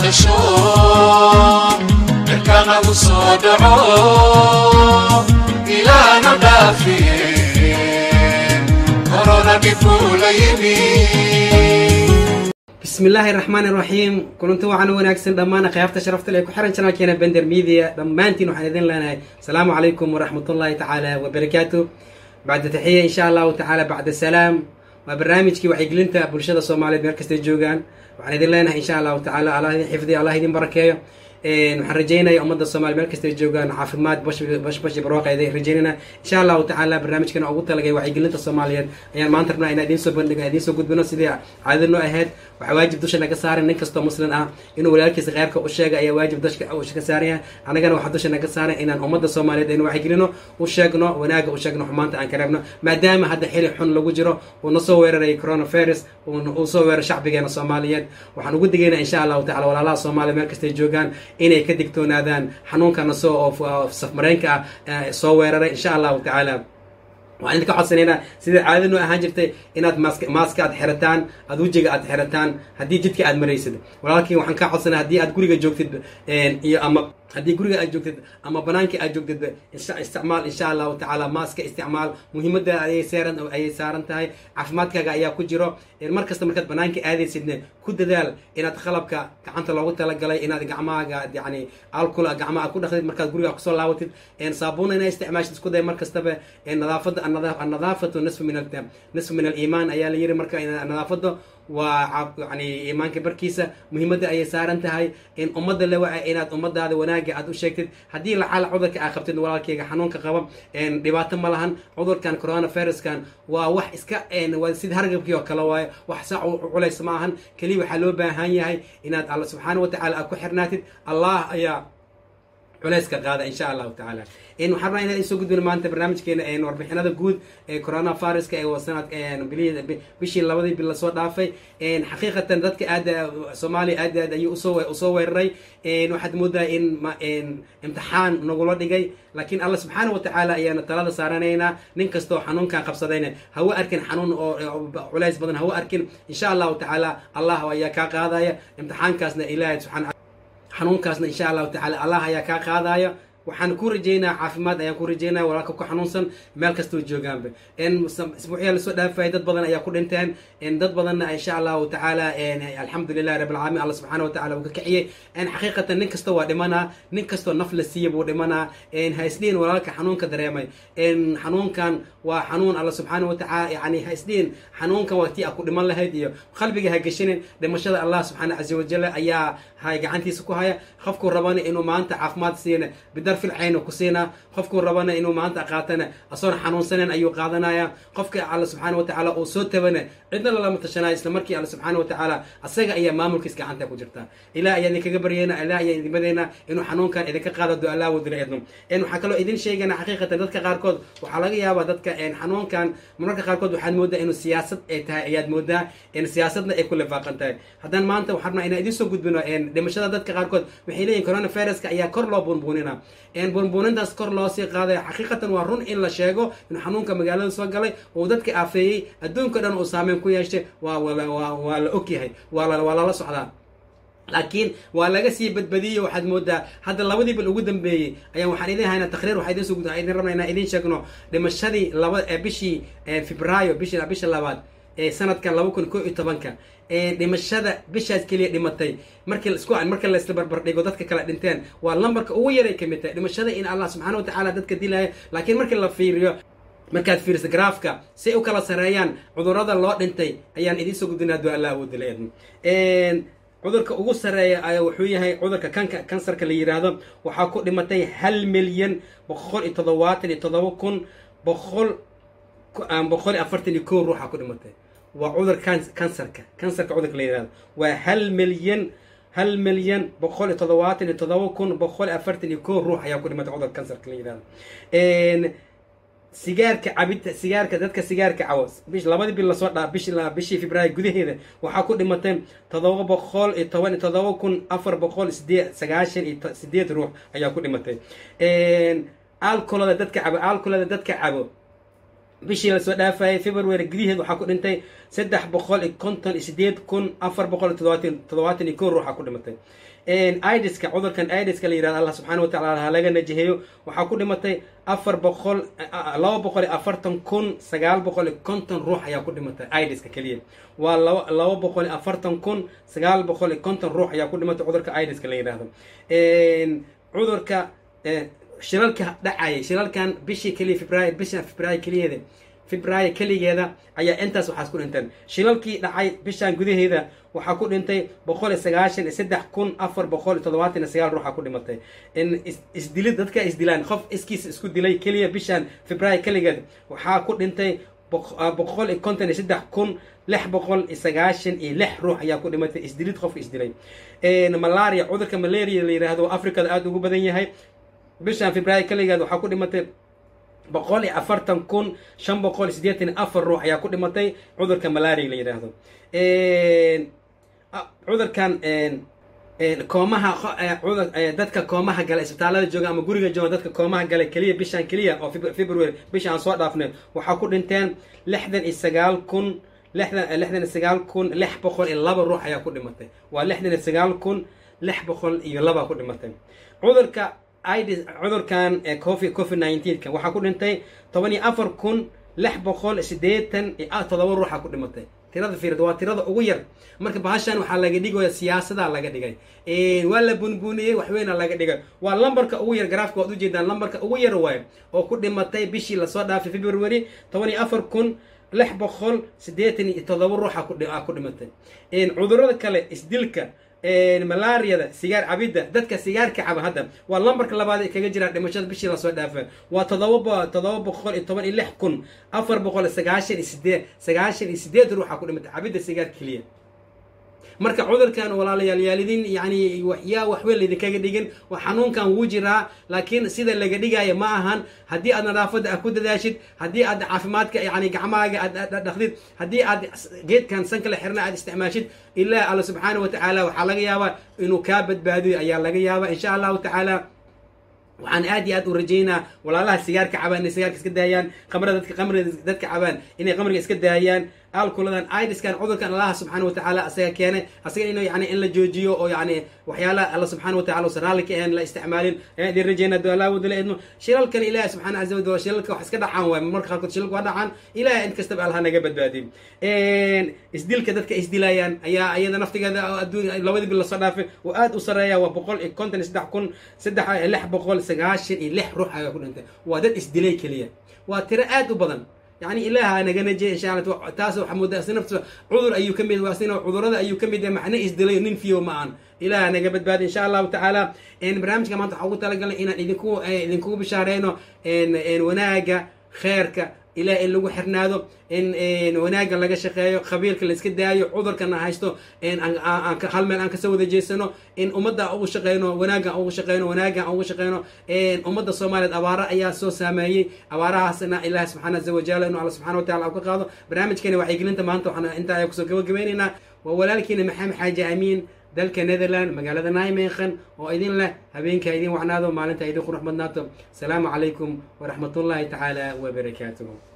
tasho cirkanagu soo dhaco ilaana dhaafiye korona dhibkuu la yimi bismi illaahi raxmaan iraxiim kulanti waxaana wanaagsan dhammaan khiyaafta sharafta le ku xiran janalkeena bender media dhammaantiin waxaan idin leenahay asalaamu calaykum waraxmatullahi tacaala wabarakaatu bacda taxiya insha allahu tacaala bacda salaam waa barnaamijkii wacyigelinta bulshada soomaaliyeed meel kastay joogaan waxaan idin leenahay insha allahu tacaala allah idin xifdiyo allah idin barakeeyo waxaan rajeynaya ummadda soomaliya meel kastay joogaan caafimaad bash bash barwaaqa idin rajeynayna insha allahu tacaala barnaamijkana ugu talagay wacyigelinta soomaaliyeed ayaan maanta rabnaa inaan idiin soo bandhigo idiin soo gudbino sidii caadada noo ahayd waxaa waajib dusha naga saaran nin kastoo muslim ah inuu walaalkiisa kheyrka u sheega ayaa waajib dusha ka saaraya anagana waxaa dusha naga saaran inaan ummadda soomaaliyeed aynu wacyigelino u sheegno wanaaga u sheegno xumaanta aan ka reebno maadaama hadda xili xun lagu jiro uu na soo weeraray coronavirus uu soo weeray shacbigeena soomaaliyeed waxaan ugu digaynaa insha allahu tacala walaalaha soomaaliya meel kastay joogaan inay ka digtoonaadaan xanuunkana soo oo safmareenka ah soo weeraray insha allahu tacaala waxaan idinka codsanaynaa sida caadada noo ahaan jirtay inaad mask maaska aad xirataan aad wejiga aad xirataan haddii jidka aad maraysid walaalkii waxaan kaa codsanaya haddii aad guriga joogtid iyo ama haddii guriga aad joogtid ama banaankii aad joogtid isticmaal insha allahu tacaala maaska isticmaal muhiimadda ayay saaran ayay saaran tahay caafimaadkaaga ayaa ku jiro mar kasta markaad banaanka aadaysidne ku dadaal inaad qalabka gacanta loogu talagalay inaad gacmahaaga yani alcool gacmaha ku dhaqdid markaad guriga kusoo laabatid saabuuna inaa isticmaashid isku day mar kastaba nadaafadda annadaafatu nisfu min nisfu min aliimaan ayaa la yiri marka nadaafadda waa yani iimaanka barkiisa muhiimadda ayay saaran tahay in ummadda le waca inaad ummadaada wanaaga aad u sheegtid haddii lacaala cudurka aa qabtid walaalkeyga xanuunka qaba dhibaato ma lahan cudurkan coronaviruskan waa wax iska waa sida hargabkii oo kale waayo wax saa culays ma ahan keliya waxaa loo baahan yahay inaad alla subxaana wa tacala aad ku xirnaatid allah ayaa culayska qaada insha allahu tacaala waxaan rabaa inaan isoo gudbino maanta barnaamijkeena warbixinada guud ee coronaviruska ee sanad bishii labadii bil lasoo dhaafay xaqiiqatan dadka aad soomaaliya aad aad ayuu usoo usoo weeraray waxaad moodaa in imtixaan nagula dhigay laakiin alla subxaana wa tacaala ayaana talada saaranaynaa nin kastoo xanuunkan qabsadayna hawa arkin xanuun oo culays badan hawa arkin insha allahu tacaala allah ayaa kaa qaadaya imtixaankaasna ilaahay subxaana xanuunkaasna insha allahu tacala allah ayaa kaa qaadaya waxaan ku rajeynaa caafimaad ayaan ku rajeynaya walaalka ku xanuunsan meel kastoo joogaanba isbuucyaa lasoo dhaafaya dad badan ayaa ku dhinteen dad badanna insha allahu tacaala alxamdulilahi rabi alcaalamiin alla subxaana wa tacala uu ka kiciyey xaqiiqatan nin kasta waa dhimanaa nin kastoo naf la siiya buu dhimanaa haisdhiin walaalka xanuunka dareemay xanuunkan waa xanuun alla subxaana wa tacaala yani haisdhiin xanuunkan waa tii a ku dhiman lahayd iyo qalbiga ha geshinin dhimashada allah subxaana caza wajal ayaa hay gacantiisa ku haya qofkuu rabana inuu maanta caafimaad siina bidarfil cayna ku siinaa qofkuu rabana inuu maanta qaatana asoon xanuunsanen ayuu qaadanaya qofka alla subxaana wa tacaala uu soo tabana cidna lalama tashanaya isla markii alla subxaana wa tacaala asaga ayaa maamulkiis gacanta ku jirta ilaah ayaa idinkaga baryayna ilaah ayaa idin badayna inuu xanuunkan idinka qaado do allah wadila idno waxaa kaloo idin sheegana xaqiiqatan dadka qaarkood waxaa laga yaabaa dadka xanuunkan mararka qaarkood waxaad moodaa inuu siyaasad ay tahay ayaad moodaa siyaasadna ay ku lifaaqan tahay haddana maanta waxaan rabnaa inaan idiin soo gudbino dhimashada dadka qaarkood waxay leeyihin coronaviruska ayaa kor loo bunbuunina bunbuunintaas kor loo sii qaadaya xaqiiqatan waa run in la sheego inuu xanuunka magaalada soo galay uu dadka aafeeyey adduunka dhan uu saameyn ku yeeshay waa waa la ogyahay waa lala socdaa laakiin waa laga sii badbadiyey waxaad moodaa hadda labadii bil ugu dambeeyey ayaan waxaan idin haynaa taqriir waxaa idin soo idin rabnaa inaan idin sheegno dhimashadii laba bishii febraayo bishi bisha labaad ee sanadkan laba kun koo iyo tobanka dhimashada bishaas keliya dhimatay markii isku marka la isla barbar dhigo dadka kale dhinteen waa lambarka ugu yaray ka mid tahay dhimashada in allah subxaana wa tacaala dadka dilaya laakiin markii la fiiriyo markaad fiiriso graafka si ay u kala sareeyaan cudurada loo dhintay ayaan idiin soo gudbinaa dua allah awoodila eedno cudurka ugu sareeya ayaa wuxuu yahay cudurka kanka kansarka la yiraahdo waxaa ku dhimatay hal milyan boqol iyo toddobaatan iyo toddoba kun boqol boqol iyo afartan iyo kow ruuxa ku dhimatay waa cudur kansarka kansarka cudurka la yirahdo waa hal milyan hal milyan boqol iyo toddobaatan iyo toddoba kun boqol iyo afartan iyo kow ruux ayaa ku dhimatay cudurka kansarka la yirahdo sigaarka cabita sigaarka dadka sigaarka cawo bish labadii bil lasoo dhaa bishi bishii febraayo gudaheeda waxaa ku dhimatay toddoba boqol iyo toban iyo toddoba kun afar boqol sideed sagaashan iyo sideed ruux ayaa ku dhimatay alkolada dadka cabo alkolada dadka cabo bishii lasoo dhaafayay february gudaheed waxaa ku dhintay saddex boqol iyo konton iyo sideed kun afar boqol iyo todobaatan todobaatan iyo kow ruuxa ku dhimatay idiska cudurkan idiska la yirahdo allah subxaana wa tacala ha laga najaheeyo waxaa ku dhimatay afar boqol laba boqol iyo afartan kun sagaal boqol iyo konton ruux ayaa ku dhimatay idiska keliya waa laba laba boqol iyo afartan kun sagaal boqol iyo konton ruux ayaa ku dhimatay cudurka idiska la yidhahdo cudurka shilalka dhacayay shilalkan bishii keliya february bisha february keliyeeda february keligeeda ayaa intaas waxaas ku dhinteen shilalkii dhacay bishan gudaheeda waxaa ku dhintay boqol iyo sagaashan iyo saddex kun afar boqol iyo toddobaatan iyo sagaal ruuxa ku dhimatay in isdilid dadka isdilaan qof iskiis isku dilay keliya bishan february keligeed waxaa ku dhintay boqol iyo konton iyo saddex kun lix boqol iyo sagaashan iyo lix ruux ayaa ku dhimatay isdilid qofka isdilay malaria cudurka malaria la yiraahdo afrikada aada ugu badan yahay bishan february keligeed waxaa ku dhimatay boqol iyo afartan kun shan boqol iyo siddeetan iyo afar ruux ayaa ku dhimatay cudurka malaria la yidhaahdo cudurkan koomaha dadka koomaha gala isbitaalada jooga ama guriga jooga dadka koomaha gala keliya bishan keliya oo february bisha aan soo dhaafnay waxaa ku dhinteen lixdan iyo sagaal kun lixdan lixdan iyo sagaal kun lix boqol iyo laba ruux ayaa ku dhimatay waa lixdan iyo sagaal kun lix boqol iyo laba ku dhimatay cudurka idis cudurkan covid covid nineteenka waxaa ku dhintay toban iyo afar kun lix boqol siddeetan iyo todoba ruuxa ku dhimatay tirada fiirad waa tirada ugu yar marka bahashan waxaa laga dhigaya siyaasada laga dhigay waa la bunbuniyey waxweyna laga dhigay waa lambarka ugu yar garaafka waad ujeedaan lambarka ugu yar waayo oo ku dhimatay bishii lasoo dhaafay february toban iyo afar kun lix boqol siddeetan iyo todoba ruuxa ku dhimatay cudurada kale isdilka malaariyada sigaar cabidda dadka sigaarka caba hadda waa lambarka labaad ee kaga jira dhimashada bishii lasoo dhaafa waa todoba todoba boqol iyo toban iyo lix kun afar boqol iyo sagaashan iyo sideed sagaashan iyo sideed ruuxa ku dhimatay cabidda sigaar keliya marka cudurkan walaalayaal yaalidin yani yaa waxweyn laydinkaga dhigin waa xanuunkan wuu jiraa laakiin sida laga dhigaya ma ahan haddii aad nadaafadda a ku dadaashid haddii aad caafimaadka yani gacmaaga aad dhaqdid haddii aad geedkan sankala xirna aad isticmaashid ilaa alla subxaana wa tacaala waxaa laga yaabaa inuu kaa badbaadiyo ayaa laga yaabaa insha allahu tacaala waxaan aad iyo aad u rajaynaa walaalaha sigaarka cabaan inay sigaarka iska daayaan qamrada dadka qamriga dadka cabaan inay qamriga iska daayaan alkuladan idiskan cudurkan allaha subxaana watacaala asaga keenay asaga in yani in la joojiyo oo yani waxyaalaha alla subxana watacala usan raalli ka ahayn la isticmaalin ayaan idin rajaynaa do allah wadala idmo shilalkan ilahi subxana caza wajal shilalka wax iska dhacaan waay marka qaarkood shilalka waa dhacaan ilahi in kastaba allah naga badbaadiyo isdilka dadka isdilayaan ayaa iyada naftigeeda adduun labadii bil lasoo dhaafay oo aad u sareeya waa boqol iyo konton iyo saddex kun saddex lix boqol sagaashan iyo lix ruux ayaa ku dhintay waa dad isdilay keliya waa tiro aad u badan يعني إله أنا جنجي إن شاء الله تاسو حمود نفسه عذر أيو كميد واسنا عذر هذا أيو كميد معنى إزدلي نين فيه معا إله أنا قبل بعد إن شاء الله تعالى إن برامج كمان تحاول تلقى إن إنكو إنكو بشهرين إن إن وناجا خيرك ilaa in lagu xirnaado in wanaaggan laga shaqeeyo khabiirka la iska daayo cudurkana haysto hal meel aan kasoo wada jeesano in ummadda ugu shaqeyno wanaaggan ugu shaqeyno wanaaggan ugu shaqeyno ummadda soomaaliyeed abaaro ayaa soo saameeyey abaarahaasna ilaahi subxaana aza wajal inuu alla subxana watacala ka qaado barnaamijkani wacyigelinta maanta waxaan intaa ayaa kusoo gabagabeynaynaa waa walaalkiina maxamed xaaji amiin dalka netherland magaalada naimenkhan oo idin leh habeenka idin wacnaado maalinta idin qurux badnaato asalaamu calaykum waraxmatullaahi tacaala wabarakaatuhu